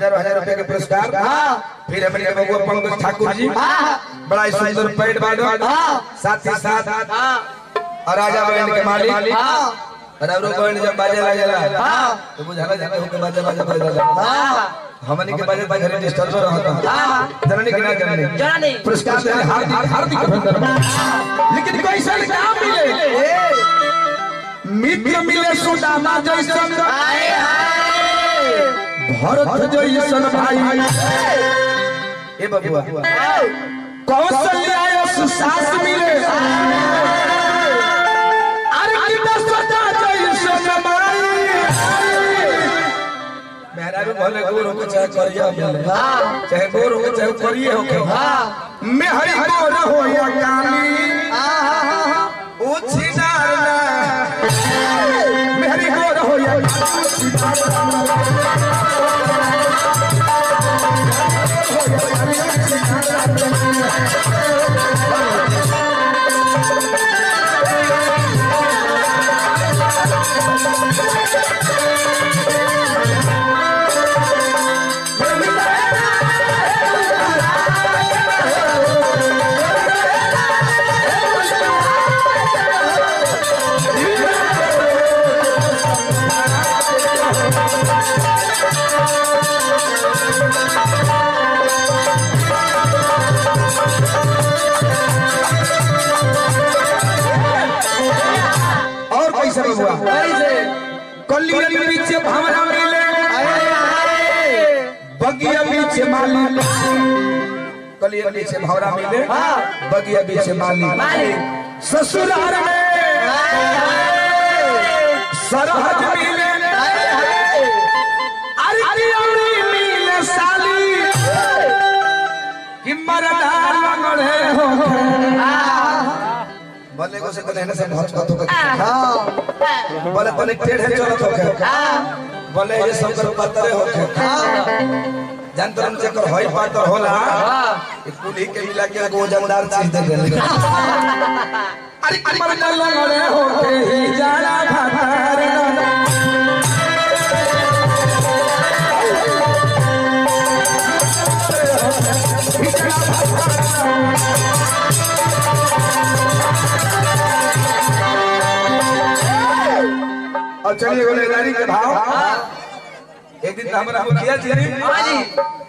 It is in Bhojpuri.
हजारों हजार रुपए के पुरस्कार फिर हमारे के बबुआ पंकज ठाकुर जी बड़ा ही सुंदर पेड़ बाडो साथ ही साथ और राजा बैंड के मालिक और अवरो बैंड जब बाजे लगेला तो बुझाला जाता हो के बाजे बाजे बजेला हमने के बाजे बाजे रजिस्टर पर रहता जननी के ना जननी जानी पुरस्कार देने हार्दिक हार्दिक अभिनंदन लेकिन कोई सा काम मिले मित्र मिले सुदामा जैसन आए हाय भरत जैसन भाई ए बबुआ कौशल्या सुसास मिले अरे कितना सदा जैसन भाई मेहरारू भले गोर होके चाहे करिया भले चाहे गोर होके चाहे करिए होके मैं हरि गोर हो या काली उछिनार ना मैं हरि गोर हो या और कैसे बबुआ कलिया के पीछे भावना मिले बगिया पीछे माली कलिया पीछे भावना मिले बगिया पीछे माली ससुराल में सरहद मिले अरे कियोरी मिले साली कि मरदा लंगड़े हो बोले को से तो लेने से बहुत बात हो बोले बोले टेढ़े चलत हो बोले ये सब कर पतरे हो जान तो हमसे कर होई पातर होला ई कुली के मिला के गोजनदार चीज दे देले अरे कमर न लगड़े होते ही जाला भातार और चलिए गोलेदारी के भाव एक दिन तो हमारा मुखिया जी